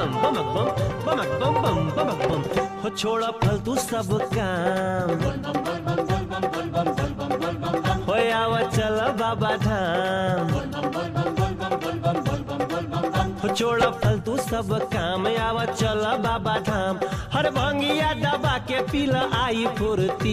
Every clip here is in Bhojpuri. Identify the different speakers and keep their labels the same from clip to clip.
Speaker 1: बम बम बम बम बम बम बम हो छोड़ा फालतू सब काम हो आवा चल बाबा धाम हो छोड़ा फालतू सब काम आवा चल बाबा धाम हर भंगिया दबा के पीला आई फुर्ती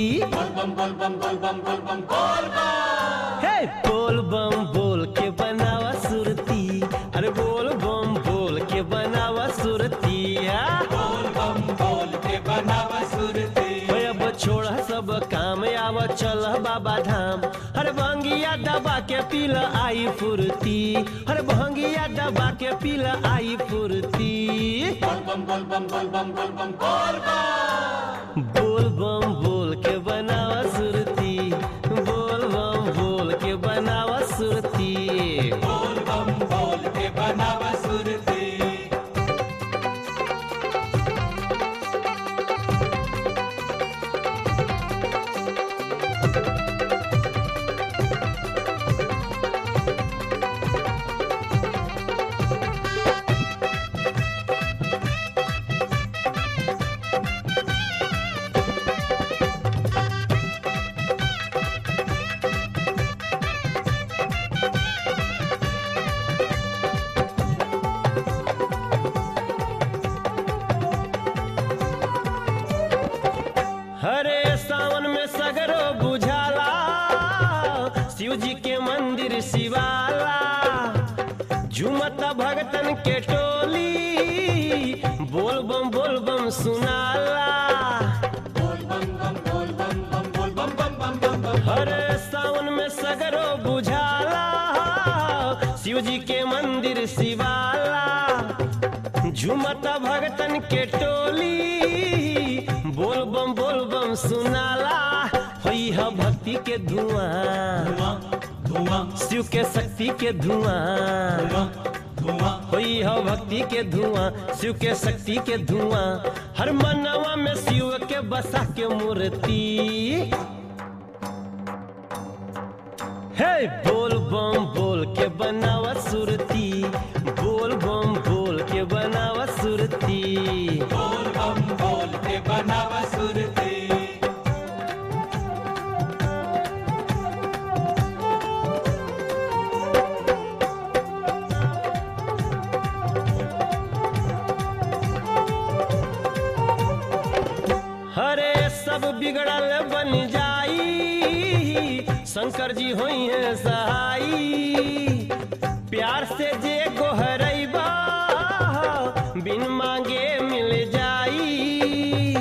Speaker 1: हे बोल बम बोल के बनावा सुरती अरे बोल बम बोल के बनावा सुरती बोल बम बोल के बनावा सुरती अब छोड़ा सब काम आवा चल बाबा धाम हर भंगिया दबा के पीला आई फुर्ती हर भंगिया दबा के पीला आई फुर्ती बोल बम बोल के बनावा सुरती बोल बम बोल के बनावा सुरती बोल बम बोल के बनावा सुरती हरे सावन में सगरो बुझाला शिव जी के मंदिर शिवाला झुमत भगतन के टोली बोल बम बोल बम सुनाला हरे सावन में सगरो बुझाला शिव जी के मंदिर शिवाला झुमत भगतन के टोली बोल बम बोल बम सुनाला होई है भक्ति के धुआं शिव के शक्ति के धुआं होई है भक्ति के धुआं शिव के शक्ति के धुआं हर मनवा में शिव के बसा के मूर्ति हे बोल बम बोल के बनावा सुरती बोल बम बोल के बनावा सुरती बोल बम बोल के बनावा सुरती हरे सब बिगड़ल बन जाई शंकर जी होई है सहाई प्यार से जे गोहरैबा बिन मांगे मिल जाई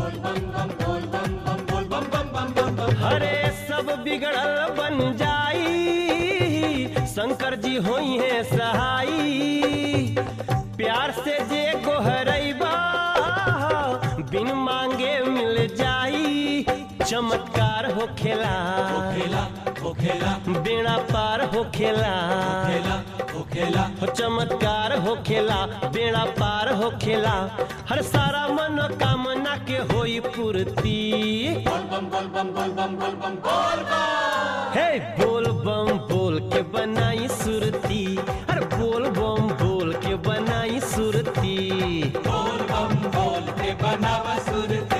Speaker 1: हरे सब बिगड़ल बन जाई शंकर जी होई है सहाई प्यार से जे गोहरैबा बिन मांगे मिल जाई चमत्कार हो खेला हो खेला बेड़ा पार हो खेला हो खेला हो चमत्कार हो खेला बेड़ा पार हो खेला हर सारा मनोकामना के होई पूर्ति हे बोल बम बोल के बनाई सुरती अरे बोल बम बोल के बनाई सुरती बोल बम बोल के बनावा सुरती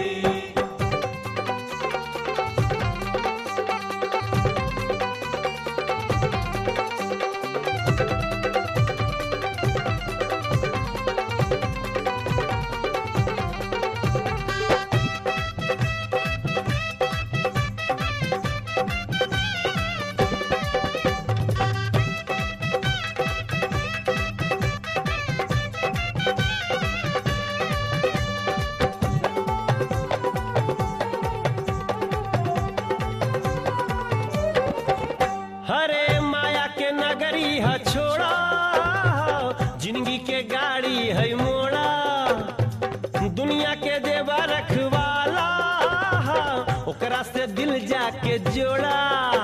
Speaker 1: हरे माया के नगरी है छोड़ा जिंदगी के गाड़ी है मोड़ा दुनिया के देवा रखवाला ओकरा से दिल जाके जोड़ा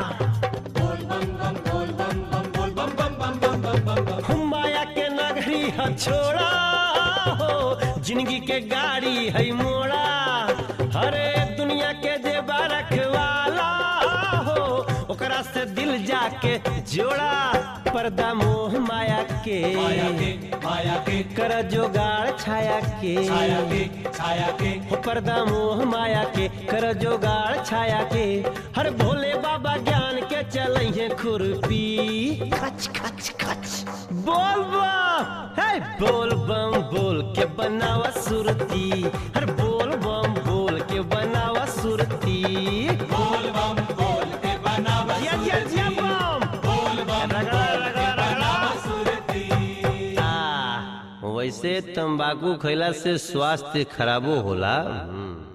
Speaker 1: माया के नगरी है छोड़ा हो जिंदगी के गाड़ी है मोड़ा हरे दुनिया के देवा रखवाला हो ओकरा से दिल जाके जोड़ा पर्दा मोह माया के
Speaker 2: माया के माया के
Speaker 1: कर जोगाड़ छाया के
Speaker 2: छाया के छाया के
Speaker 1: हो पर्दा मोह माया के कर जोगाड़ छाया के हर भोले बाबा ज्ञान के चलइहे खुरपी खच खच खच बोल बम हे बोल बम बोल के बनावा सुरती हर बोल बम बोल के बनावा सुरती
Speaker 2: बोल बम बोल के बनावा
Speaker 1: या या या बम
Speaker 2: बोल बम
Speaker 1: रगड़ा रगड़ा रगड़ा
Speaker 2: बनावा सुरती
Speaker 1: आ, वैसे तंबाकू खैला से स्वास्थ्य खराबो होला हम्म।